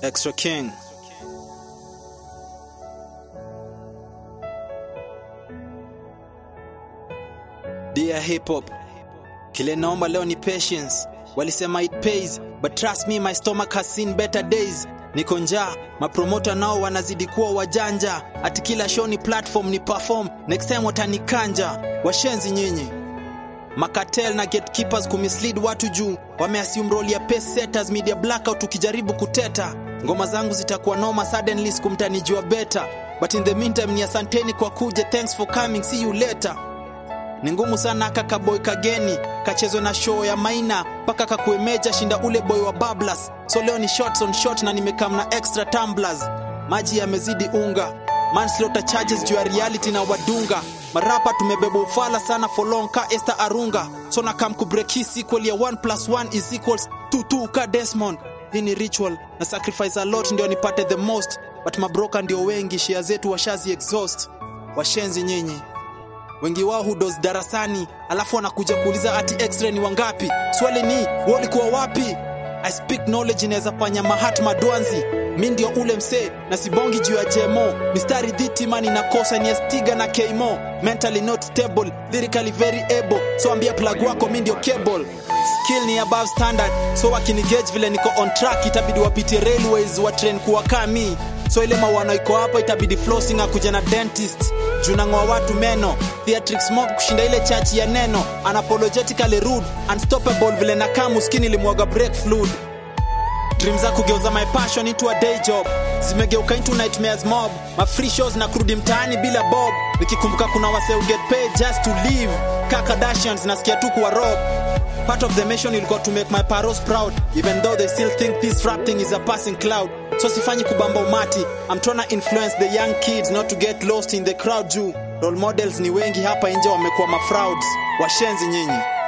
Extra King. Dear hip hop, kile naomba leo ni patience. Walisema it pays, but trust me my stomach has seen better days. Niko njaa, mapromota nao wanazidi kuwa wajanja, ati kila show ni platform ni perform, next time watanikanja. Washenzi nyinyi makatel na gatekeepers kumislead watu juu wameassume role ya pace setters media blackout tukijaribu kuteta ngoma zangu zitakuwa noma suddenly sikumtanijua better but in the meantime ni asanteni kwa kuja thanks for coming see you later ni ngumu sana kaka boy kageni kachezwe na show ya maina mpaka kakuemeja shinda ule boy wa bablas so leo ni shots on shot na nimekam na extra tumblers maji yamezidi unga manslaughter charges juu ya reality na wadunga marapa tumebeba ufala sana for long ka Esther Arunga so na kam kubreak hii sequel ya 1 plus 1 is equals 2 2 ka Desmond hii ni ritual na sacrifice a lot ndio nipate the most but mabroka ndio wengi share zetu washazi exhaust washenzi nyinyi wengi wao hudos darasani alafu wanakuja kuuliza ati x-ray ni wangapi swali ni walikuwa wapi i speak knowledge inaweza fanya mahatma dwanzi mi ndio ule msee na sibongi juu ya jemo mistari dhitimani na kosa ni estiga na keimo mentally not stable lyrically very able so ambia plug wako mi ndio cable skill ni above standard so wakinigage vile niko on track itabidi wapitie railways wa train kuwa kami so ile mawano iko hapo itabidi flossing akuja na dentist juu nang'oa watu meno theatric smoke kushinda ile chachi ya neno unapologetically rude unstoppable vile na kamu skin ilimwaga break fluid dream za kugeuza my passion into a day job zimegeuka into nightmares mob ma free shows na kurudi mtaani bila bob nikikumbuka kuna wase who get paid just to live ka Kardashians nasikia tu kuwa rob part of the mission ilikuwa to make my paros proud even though they still think this rap thing is a passing cloud so sifanyi kubamba umati I'm trying to influence the young kids not to get lost in the crowd juu role models ni wengi hapa nje wamekuwa mafrauds washenzi nyinyi